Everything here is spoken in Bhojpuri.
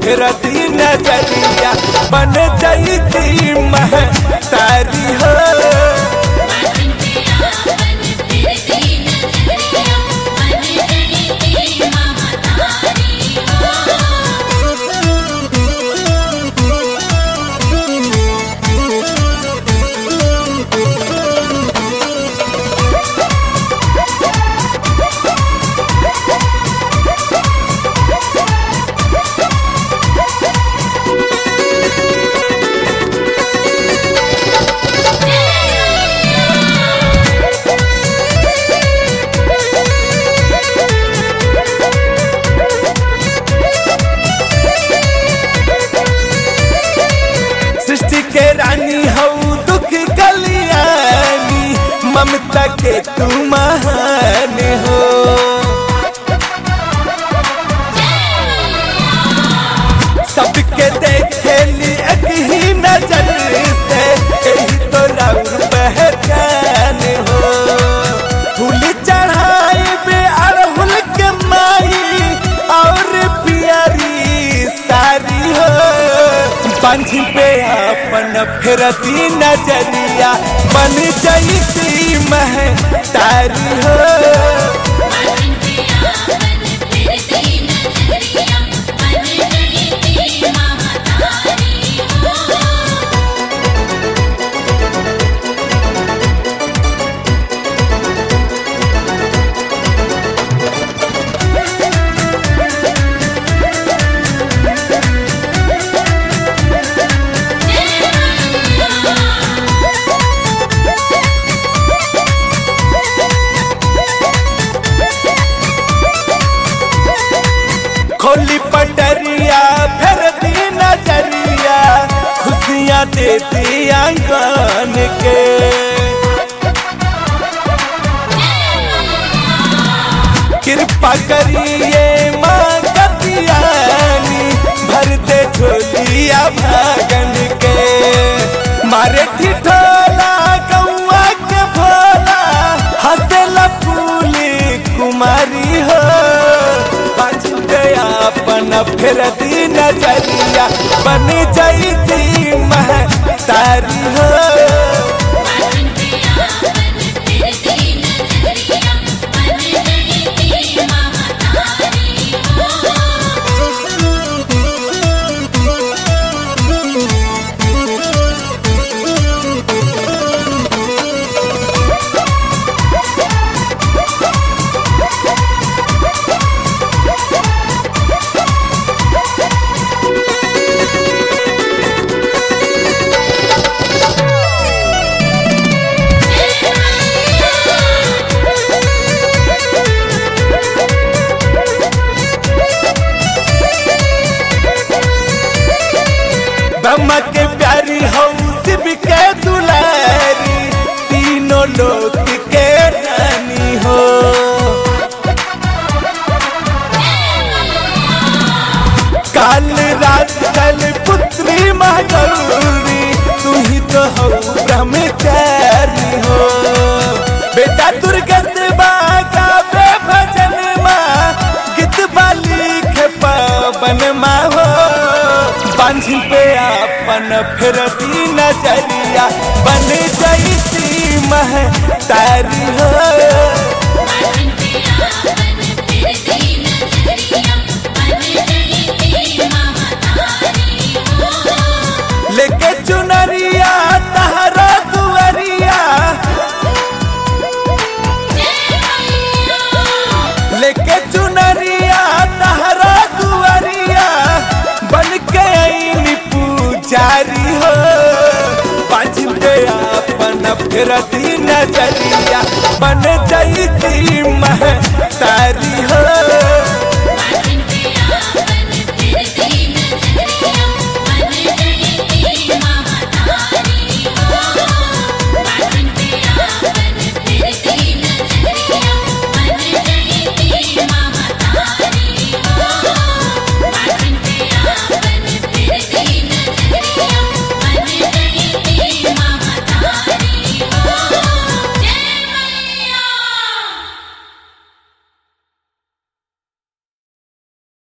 फिरती नजरिया बन जईती मह तारी हो बाजिन पे आपन फिरती नजरिया बन गई थी महातारी हो सृष्टि के रानी हऊ दुख कलियानी ममता के तू महान हो सबके देखे ली एक ही नजर से यही तो राउर पहचान हो फूल चढ़ाई बे अड़हुल के माई और प्यारी सारी हो पंछ पे अपन फिरती नजरिया बन जईती मह तारी हो बाजिन पे आपन फिरती नजरिया बन गई थी महातारी हो खोली पटरिया फिर दी नजरिया खुशियाँ देती आंगन के कृपा करिए माँ कपियानी भर दे झोलिया भागन के मारे ठिठोला गौआ के भोला हंसला फूली कुमारी हो बच गया अपन फिर दी नजरिया बन जईती मह तारी हो बाजिन पे आपन फिरती नजरिया बन गई थी महातारी हो ब्रह्मा के प्यारी हऊ शिव के दुलारी तीनों लोक के रानी हो काल रात कल पुत्री महागौरी तू ही तो हो ब्रह्मचारी हो बेटा दुर्गत बागा बे भजन माँ गीत बाली के पवन माँ हो बांझ पे अपन फिरती नजरिया बन जईती मह तारी हो बाजिन पे आपन फिरती नजरिया बन गई थी महातारी हो लेके चुनरिया तहरा दुआरिया लेके चुनरिया तहरा दुआरिया बन के आईनी पुजारी हो पाँच पे अपन फिरती नजरिया बन जईती मह तारी